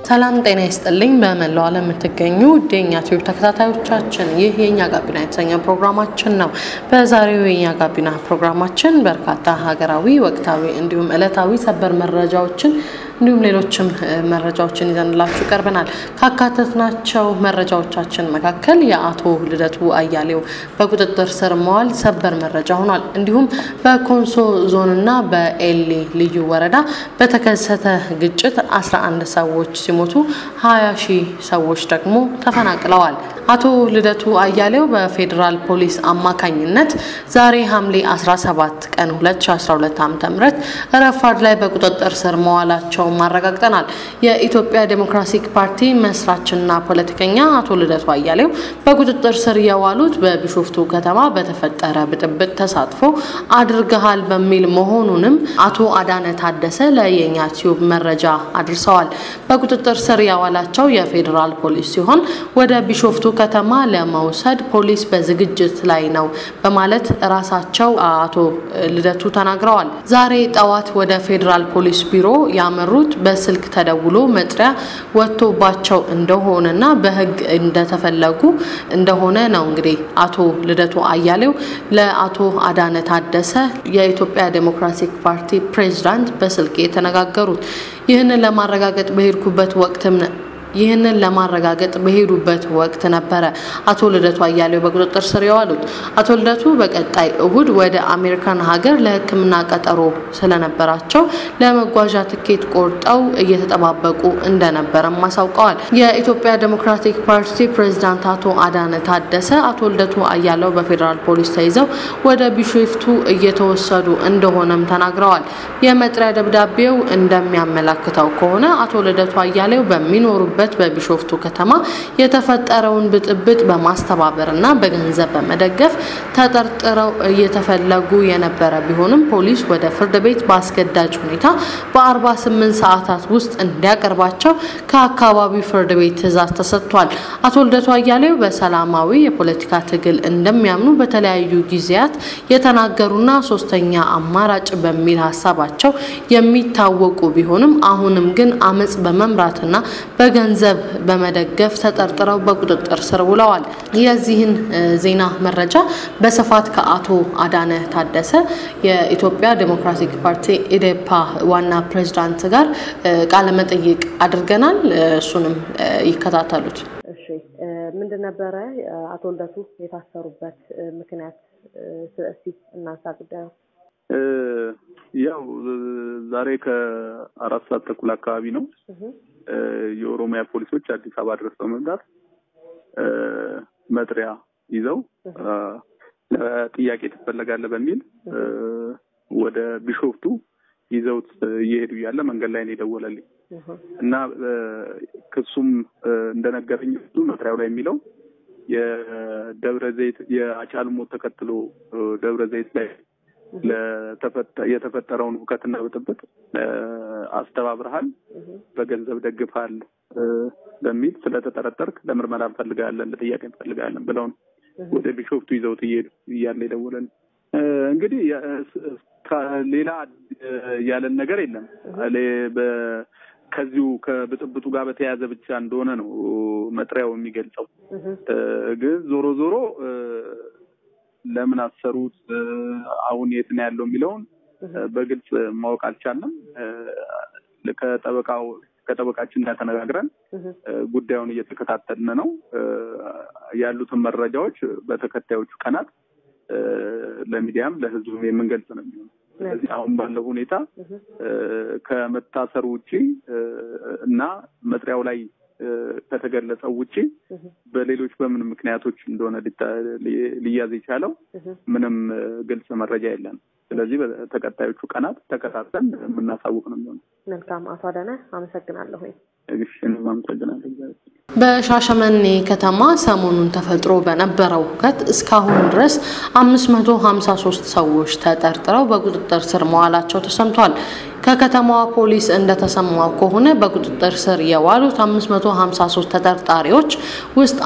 ሰላም ጤና ይስጥልኝ። በመላው ዓለም የምትገኙ የኛ ቲዩብ ተከታታዮቻችን ይህ የእኛ ጋቢና የተሰኘ ፕሮግራማችን ነው። በዛሬው የእኛ ጋቢና ፕሮግራማችን በርካታ ሀገራዊ፣ ወቅታዊ እንዲሁም ዕለታዊ ሰበር መረጃዎችን እንዲሁም ሌሎችም መረጃዎችን ይዘንላችሁ ቀርበናል። ካካተትናቸው መረጃዎቻችን መካከል የአቶ ልደቱ አያሌው በቁጥጥር ስር መዋል ሰበር መረጃ ሆኗል። እንዲሁም በኮንሶ ዞንና በኤሌ ልዩ ወረዳ በተከሰተ ግጭት 11 ሰዎች ሲሞቱ 20 ሺህ ሰዎች ደግሞ ተፈናቅለዋል። አቶ ልደቱ አያሌው በፌዴራል ፖሊስ አማካኝነት ዛሬ ሐምሌ 17 ቀን 2012 ዓ.ም ረፋድ ላይ በቁጥጥር ስር መዋላቸው ማረጋግጠናል። የኢትዮጵያ ዴሞክራሲክ ፓርቲ መስራችና ፖለቲከኛ አቶ ልደቱ አያሌው በቁጥጥር ስር የዋሉት በቢሾፍቱ ከተማ በተፈጠረ ብጥብጥ ተሳትፎ አድርገሃል በሚል መሆኑንም አቶ አዳነ ታደሰ ለየኛ ቲዩብ መረጃ አድርሰዋል። በቁጥጥር ስር ያዋላቸው የፌዴራል ፖሊስ ሲሆን ወደ ቢሾፍቱ ከተማ ለመውሰድ ፖሊስ በዝግጅት ላይ ነው በማለት ራሳቸው አቶ ልደቱ ተናግረዋል። ዛሬ ጠዋት ወደ ፌዴራል ፖሊስ ቢሮ ያመሩት በስልክ ተደውሎ መጥሪያ ወጥቶባቸው እንደሆነና በሕግ እንደተፈለጉ እንደሆነ ነው። እንግዲህ አቶ ልደቱ አያሌው ለአቶ አዳነ ታደሰ የኢትዮጵያ ዴሞክራሲክ ፓርቲ ፕሬዝዳንት በስልክ የተነጋገሩት ይህንን ለማረጋገጥ በሄድኩበት ወቅትም ይህንን ለማረጋገጥ በሄዱበት ወቅት ነበረ አቶ ልደቱ አያሌው በቁጥጥር ስር የዋሉት። አቶ ልደቱ በቀጣይ እሁድ ወደ አሜሪካን ሀገር ለሕክምና ቀጠሮ ስለነበራቸው ለመጓዣ ትኬት ቆርጠው እየተጠባበቁ እንደነበረም አሳውቀዋል። የኢትዮጵያ ዴሞክራቲክ ፓርቲ ፕሬዝዳንት አቶ አዳነ ታደሰ አቶ ልደቱ አያሌው በፌዴራል ፖሊስ ተይዘው ወደ ቢሾፍቱ እየተወሰዱ እንደሆነም ተናግረዋል። የመጥሪያ ደብዳቤው እንደሚያመላክተው ከሆነ አቶ ልደቱ አያሌው በሚኖሩበት በቢሾፍቱ ከተማ የተፈጠረውን ብጥብጥ በማስተባበር እና በገንዘብ በመደገፍ ተጠርጥረው እየተፈለጉ የነበረ ቢሆንም ፖሊስ ወደ ፍርድ ቤት በአስገዳጅ ሁኔታ በ48 ሰዓታት ውስጥ እንዲያቀርባቸው ከአካባቢው ፍርድ ቤት ትዕዛዝ ተሰጥቷል። አቶ ልደቱ አያሌው በሰላማዊ የፖለቲካ ትግል እንደሚያምኑ በተለያዩ ጊዜያት የተናገሩና ሶስተኛ አማራጭ በሚል ሀሳባቸው የሚታወቁ ቢሆንም አሁንም ግን አመጽ በመምራትና በገንዘብ በመደገፍ ተጠርጥረው በቁጥጥር ስር ውለዋል። የዚህን ዜና መረጃ በስፋት ከአቶ አዳነ ታደሰ የኢትዮጵያ ዴሞክራቲክ ፓርቲ ኢዴፓ ዋና ፕሬዝዳንት ጋር ቃለ መጠይቅ አድርገናል። እሱንም ይከታተሉት። እሺ፣ ምንድን ነበረ አቶ ልደቱ የታሰሩበት ምክንያት? እስቲ እናንሳ ጉዳዩ። ያው ዛሬ ከአራት ሰዓት ተኩል አካባቢ ነው የኦሮሚያ ፖሊሶች አዲስ አበባ ድረስ በመምጣት መጥሪያ ይዘው ጥያቄ ትፈለጋለህ በሚል ወደ ቢሾፍቱ ይዘውት እየሄዱ እያለ መንገድ ላይ ነው የደወለልኝ እና ክሱም እንደነገረኝ እሱ መጥሪያው ላይ የሚለው የደብረ ዘይት የአጫሉ ሞት ተከትሎ ደብረ ዘይት ላይ የተፈጠረውን ሁከትና ብጥብጥ አስተባብረሃል፣ በገንዘብ ደግፈሃል በሚል ስለተጠረጠርክ ለምርመራ እንፈልጋለን፣ ለጥያቄ እንፈልጋለን ብለው ነው ወደ ቢሾፍቱ ይዘውት እየሄዱ እያለ የደወለን። እንግዲህ ሌላ ያለን ነገር የለም። ከዚሁ ከብጥብጡ ጋር በተያያዘ ብቻ እንደሆነ ነው መጥሪያው የሚገልጸው። ግን ዞሮ ዞሮ ለምን አሰሩት፣ አሁን የት ነው ያለው የሚለውን በግልጽ ማወቅ አልቻለም። ከጠበቃው ከጠበቃችን ጋር ተነጋግረን ጉዳዩን እየተከታተልን ነው። ያሉትን መረጃዎች በተከታዮቹ ቀናት ለሚዲያም ለሕዝቡም የምንገልጽ ነው የሚሆነው። ስለዚህ አሁን ባለው ሁኔታ ከመታሰሩ ውጪ እና መጥሪያው ላይ ከተገለጸው ውጪ በሌሎች በምን ምክንያቶች እንደሆነ ሊያዝ የቻለው ምንም ግልጽ መረጃ የለም። ስለዚህ በተከታዮቹ ቀናት ተከታተን የምናሳውቅ ነው የሚሆነው። መልካም አቶ አዳነ አመሰግናለሁ። አመሰግናለሁ። በሻሸመኔ ከተማ ሰሞኑን ተፈጥሮ በነበረው ሁከት እስካሁን ድረስ 553 ሰዎች ተጠርጥረው በቁጥጥር ስር መዋላቸው ተሰምቷል። ከከተማዋ ፖሊስ እንደተሰማው ከሆነ በቁጥጥር ስር የዋሉት 553 ተጠርጣሪዎች ውስጥ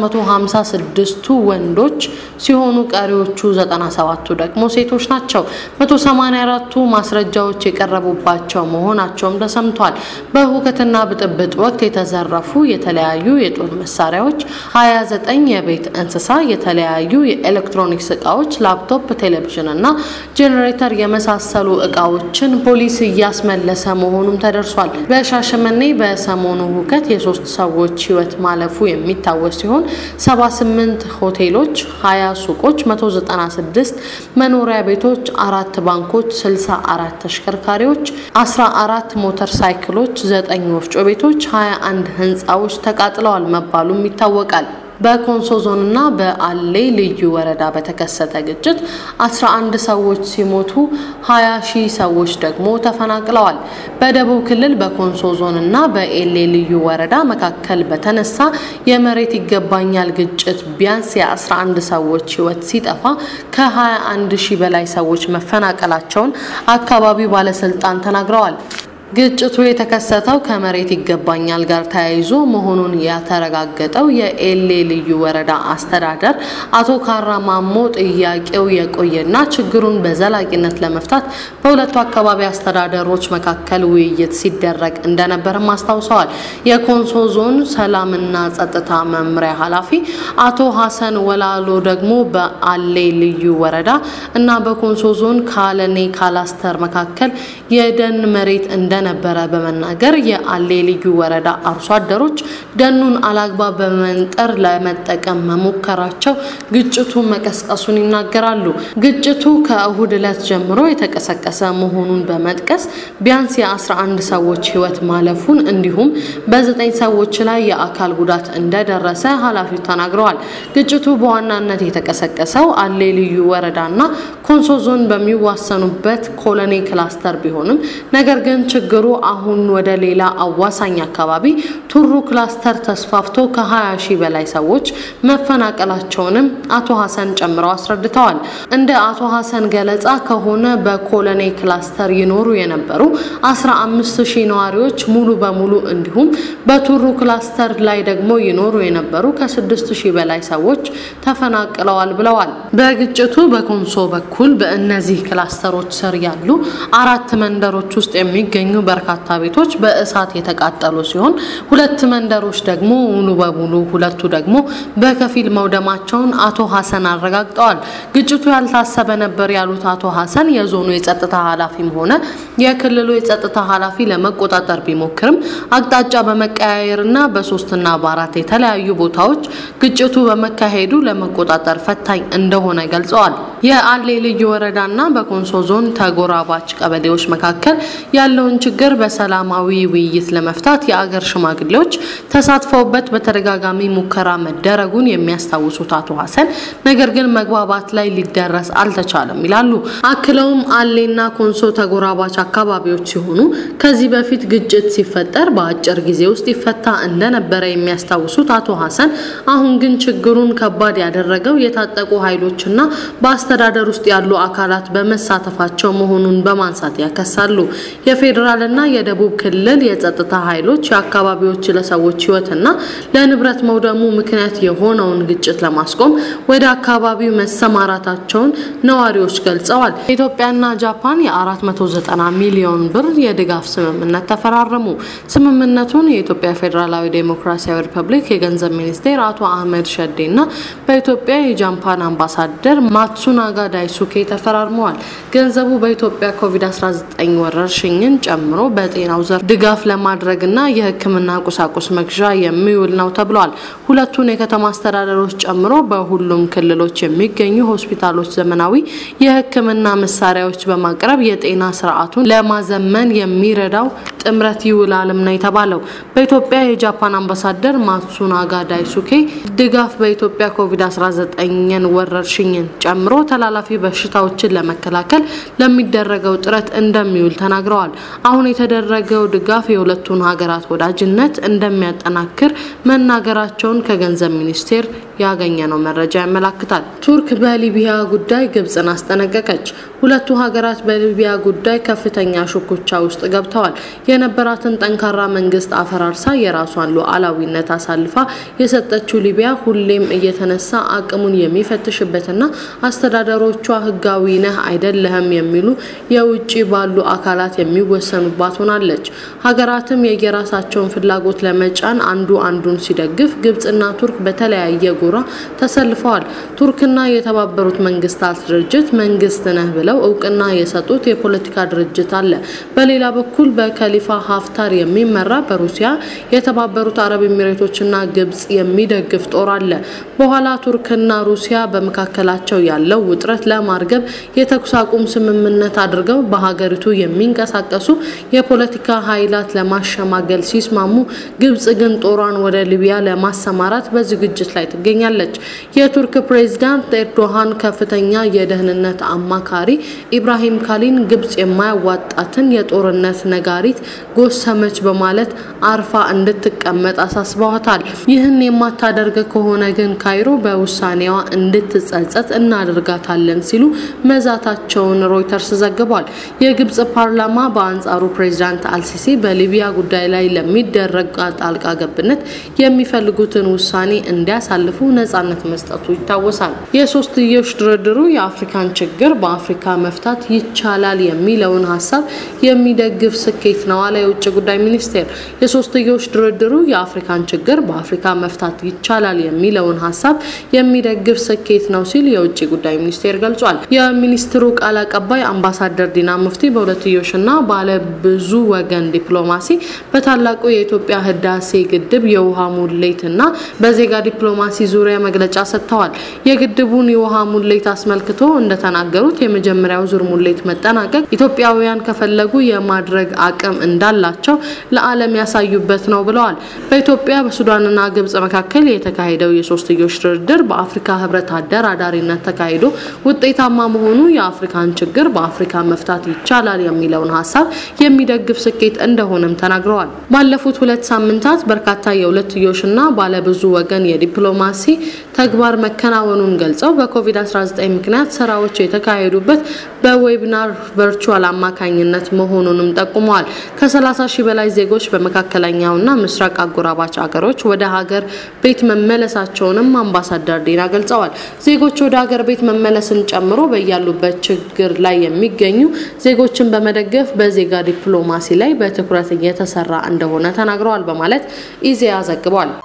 456ቱ ወንዶች ሲሆኑ ቀሪዎቹ 97ቱ ደግሞ ሴቶች ናቸው። 184ቱ ማስረጃዎች የቀረቡባቸው መሆናቸውም ተሰምቷል። በሁከትና ብጥብጥ ወቅት የተዘረፉ የተለያዩ የጦር መሳሪያዎች፣ 29 የቤት እንስሳ፣ የተለያዩ የኤሌክትሮኒክስ እቃዎች፣ ላፕቶፕ፣ ቴሌቪዥን እና ጄኔሬተር የመሳሰሉ እቃዎችን ፖሊስ እያስመለሰ መሆኑም ተደርሷል። በሻሸመኔ በሰሞኑ ሁከት የሶስት ሰዎች ሕይወት ማለፉ የሚታወስ ሲሆን 78 ሆቴሎች፣ 20 ሱቆች፣ 196 መኖሪያ ቤቶች፣ አራት ባንኮች፣ 64 ተሽከርካሪዎች፣ 14 ሞተር ሳይክሎች፣ 9 ወፍጮ ቤቶች፣ 21 ህንፃዎች ተቃጥለዋል መባሉም ይታወቃል። በኮንሶ ዞንና በአሌ ልዩ ወረዳ በተከሰተ ግጭት 11 ሰዎች ሲሞቱ 20 ሺህ ሰዎች ደግሞ ተፈናቅለዋል። በደቡብ ክልል በኮንሶ ዞንና በኤሌ ልዩ ወረዳ መካከል በተነሳ የመሬት ይገባኛል ግጭት ቢያንስ የ11 ሰዎች ህይወት ሲጠፋ ከ21 ሺህ በላይ ሰዎች መፈናቀላቸውን አካባቢው ባለስልጣን ተናግረዋል። ግጭቱ የተከሰተው ከመሬት ይገባኛል ጋር ተያይዞ መሆኑን ያተረጋገጠው የኤሌ ልዩ ወረዳ አስተዳደር አቶ ካራ ማሞ ጥያቄው የቆየና ችግሩን በዘላቂነት ለመፍታት በሁለቱ አካባቢ አስተዳደሮች መካከል ውይይት ሲደረግ እንደነበርም አስታውሰዋል። የኮንሶ ዞን ሰላምና ጸጥታ መምሪያ ኃላፊ አቶ ሀሰን ወላሎ ደግሞ በአሌ ልዩ ወረዳ እና በኮንሶ ዞን ካለኔ ካላስተር መካከል የደን መሬት እንደ ነበረ በመናገር የአሌ ልዩ ወረዳ አርሶ አደሮች ደኑን አላግባብ በመንጠር ለመጠቀም መሞከራቸው ግጭቱ መቀስቀሱን ይናገራሉ። ግጭቱ ከእሁድ ዕለት ጀምሮ የተቀሰቀሰ መሆኑን በመጥቀስ ቢያንስ የ11 ሰዎች ሕይወት ማለፉን እንዲሁም በዘጠኝ ሰዎች ላይ የአካል ጉዳት እንደደረሰ ኃላፊው ተናግረዋል። ግጭቱ በዋናነት የተቀሰቀሰው አሌ ልዩ ወረዳና ኮንሶ ዞን በሚዋሰኑበት ኮሎኔ ክላስተር ቢሆንም ነገር ግን ችግሩ አሁን ወደ ሌላ አዋሳኝ አካባቢ ቱሩ ክላስተር ተስፋፍቶ ከ20 ሺህ በላይ ሰዎች መፈናቀላቸውንም አቶ ሀሰን ጨምረው አስረድተዋል። እንደ አቶ ሀሰን ገለጻ ከሆነ በኮሎኔ ክላስተር ይኖሩ የነበሩ 15 ሺህ ነዋሪዎች ሙሉ በሙሉ እንዲሁም በቱሩ ክላስተር ላይ ደግሞ ይኖሩ የነበሩ ከ6 ሺህ በላይ ሰዎች ተፈናቅለዋል ብለዋል። በግጭቱ በኮንሶ በኩል በእነዚህ ክላስተሮች ስር ያሉ አራት መንደሮች ውስጥ የሚገኙ በርካታ ቤቶች በእሳት የተቃጠሉ ሲሆን ሁለት መንደሮች ደግሞ ሙሉ በሙሉ ሁለቱ ደግሞ በከፊል መውደማቸውን አቶ ሀሰን አረጋግጠዋል። ግጭቱ ያልታሰበ ነበር ያሉት አቶ ሀሰን የዞኑ የጸጥታ ኃላፊም ሆነ የክልሉ የጸጥታ ኃላፊ ለመቆጣጠር ቢሞክርም አቅጣጫ በመቀያየርና በሶስትና በአራት የተለያዩ ቦታዎች ግጭቱ በመካሄዱ ለመቆጣጠር ፈታኝ እንደሆነ ገልጸዋል። የአሌ ልዩ ወረዳና በኮንሶ ዞን ተጎራባች ቀበሌዎች መካከል ያለውን ችግር በሰላማዊ ውይይት ለመፍታት የአገር ሽማግሌዎች ተሳትፈውበት በተደጋጋሚ ሙከራ መደረጉን የሚያስታውሱት አቶ ሀሰን ነገር ግን መግባባት ላይ ሊደረስ አልተቻለም ይላሉ። አክለውም አሌና ኮንሶ ተጎራባች አካባቢዎች ሲሆኑ ከዚህ በፊት ግጭት ሲፈጠር በአጭር ጊዜ ውስጥ ይፈታ እንደነበረ የሚያስታውሱት አቶ ሀሰን አሁን ግን ችግሩን ከባድ ያደረገው የታጠቁ ኃይሎችና በአስተዳደር ውስጥ ያሉ አካላት በመሳተፋቸው መሆኑን በማንሳት ያከሳሉ። የፌዴራልና የደቡብ ክልል የጸጥታ ኃይሎች የአካባቢዎች ለሰዎች ሕይወትና ለንብረት መውደሙ ምክንያት የሆነውን ግጭት ለማስቆም ወደ አካባቢው መሰማራታቸውን ነዋሪዎች ገልጸዋል። ኢትዮጵያና ጃፓን የ490 ሚሊዮን ብር የድጋፍ ስምምነት ተፈራረሙ። ስምምነቱን የኢትዮጵያ ፌዴራላዊ ዴሞክራሲያዊ ሪፐብሊክ የገንዘብ ሚኒስቴር አቶ አህመድ ሸዴና በኢትዮጵያ የጃፓን አምባሳደር ማትሱናጋ ዳይሱኬ ተፈራርመዋል። ገንዘቡ በኢትዮጵያ ኮቪድ-19 ወረርሽኝን ጨምሮ በጤናው ዘርፍ ድጋፍ ለማድረግና የሕክምና ቁሳቁስ መግዣ የሚውል ነው ተብሏል። ሁለቱን የከተማ አስተዳደሮች ጨምሮ በሁሉም ክልሎች የሚገኙ ሆስፒታሎች ዘመናዊ የሕክምና መሳሪያዎች በማቅረብ የጤና ስርዓቱን ለማዘመን የሚረዳው ጥምረት ይውላልም ነው የተባለው። በኢትዮጵያ የጃፓን አምባሳደር ማትሱናጋ ዳይሱኬ ድጋፍ በኢትዮጵያ ኮቪድ-19ን ወረርሽኝን ጨምሮ ተላላፊ በሽታዎችን ለመከላከል ለሚደረገው ጥረት እንደሚውል ተናግረዋል። አሁን የተደረገው ድጋፍ የሁለቱን ሀገራት ወዳጅነት እንደሚያጠናክር መናገራቸውን ከገንዘብ ሚኒስቴር ያገኘነው መረጃ ያመላክታል። ቱርክ በሊቢያ ጉዳይ ግብጽን አስጠነቀቀች። ሁለቱ ሀገራት በሊቢያ ጉዳይ ከፍተኛ ሹኩቻ ውስጥ ገብተዋል። የነበራትን ጠንካራ መንግስት አፈራርሳ የራሷን ሉዓላዊነት አሳልፋ የሰጠችው ሊቢያ ሁሌም እየተነሳ አቅሙን የሚፈትሽበትና አስተዳደሮቿ ህጋዊ ነህ አይደለህም የሚሉ የውጭ ባሉ አካላት የሚወሰኑባት ሆናለች። ሀገራትም የየራሳቸውን ፍላጎት ለመጫን አንዱ አንዱን ሲደግፍ፣ ግብጽና ቱርክ በተለያየ ጎራ ተሰልፈዋል። ቱርክና የተባበሩት መንግስታት ድርጅት መንግስት ነህ ብለው እውቅና የሰጡት የፖለቲካ ድርጅት አለ። በሌላ በኩል በከሊፋ ሀፍታር የሚመራ በሩሲያ የተባበሩት አረብ ኤሚሬቶችና ግብጽ የሚደግፍ ጦር አለ። በኋላ ቱርክና ሩሲያ በመካከላቸው ያለው ውጥረት ለማርገብ የተኩስ አቁም ስምምነት አድርገው በሀገሪቱ የሚንቀሳቀሱ የፖለቲካ ኃይላት ለማሸማገል ሲስማሙ፣ ግብጽ ግን ጦሯን ወደ ሊቢያ ለማሰማራት በዝግጅት ላይ ትገኛለች። የቱርክ ፕሬዝዳንት ኤርዶሃን ከፍተኛ የደህንነት አማካሪ ኢብራሂም ካሊን ግብጽ የማያዋጣትን የጦርነት ነጋሪት ጎሰመች በማለት አርፋ እንድትቀመጥ አሳስበዋታል። ይህን የማታደርግ ከሆነ ግን ካይሮ በውሳኔዋ እንድትጸጸት እናደርጋታለን ሲሉ መዛታቸውን ሮይተርስ ዘግቧል። የግብጽ ፓርላማ በአንጻሩ ፕሬዚዳንት አልሲሲ በሊቢያ ጉዳይ ላይ ለሚደረግ ጣልቃ ገብነት የሚፈልጉትን ውሳኔ እንዲያሳልፉ ነጻነት መስጠቱ ይታወሳል። የሶስትዮሽ ድርድሩ የአፍሪካን ችግር በአፍሪካ መፍታት ይቻላል የሚለውን ሀሳብ የሚደግፍ ስኬት ነው አለ የውጭ ጉዳይ ሚኒስቴር። የሶስትዮሽ ድርድሩ የአፍሪካን ችግር በአፍሪካ መፍታት ይቻላል የሚለውን ሀሳብ የሚደግፍ ስኬት ነው ሲል የውጭ ጉዳይ ሚኒስቴር ገልጿል። የሚኒስትሩ ቃል አቀባይ አምባሳደር ዲና ሙፍቲ በሁለትዮሽና ባለ ብዙ ወገን ዲፕሎማሲ በታላቁ የኢትዮጵያ ህዳሴ ግድብ የውሃ ሙሌትና በዜጋ ዲፕሎማሲ ዙሪያ መግለጫ ሰጥተዋል። የግድቡን የውሃ ሙሌት አስመልክቶ እንደተናገሩት የመጀመሪያው ዙር ሙሌት መጠናቀቅ ኢትዮጵያውያን ከፈለጉ የማድረግ አቅም እንዳላቸው ለዓለም ያሳዩበት ነው ብለዋል። በኢትዮጵያ በሱዳንና ግብጽ መካከል የተካሄደው የሶስትዮሽ ድርድር በአፍሪካ ህብረት አደራዳሪነት ተካሂዶ ውጤታማ መሆኑ የአፍሪካን ችግር በአፍሪካ መፍታት ይቻላል የሚለውን ሀሳብ የሚደግፍ ስኬት እንደሆነም ተናግረዋል። ባለፉት ሁለት ሳምንታት በርካታ የሁለትዮሽና ባለብዙ ወገን የዲፕሎማሲ ተግባር መከናወኑን ገልጸው በኮቪድ-19 ምክንያት ስራዎች የተካሄዱበት በዌብናር ቨርቹዋል አማካኝነት መሆኑንም ጠቁመዋል። ከ30 ሺህ በላይ ዜጎች በመካከለኛውና ምስራቅ አጎራባች አገሮች ወደ ሀገር ቤት መመለሳቸውንም አምባሳደር ዲና ገልጸዋል። ዜጎች ወደ ሀገር ቤት መመለስን ጨምሮ በያሉበት ችግር ላይ የሚገኙ ዜጎችን በመደገፍ በዜጋ ዲፕሎማሲ ላይ በትኩረት እየተሰራ እንደሆነ ተናግረዋል በማለት ኢዜአ ዘግቧል።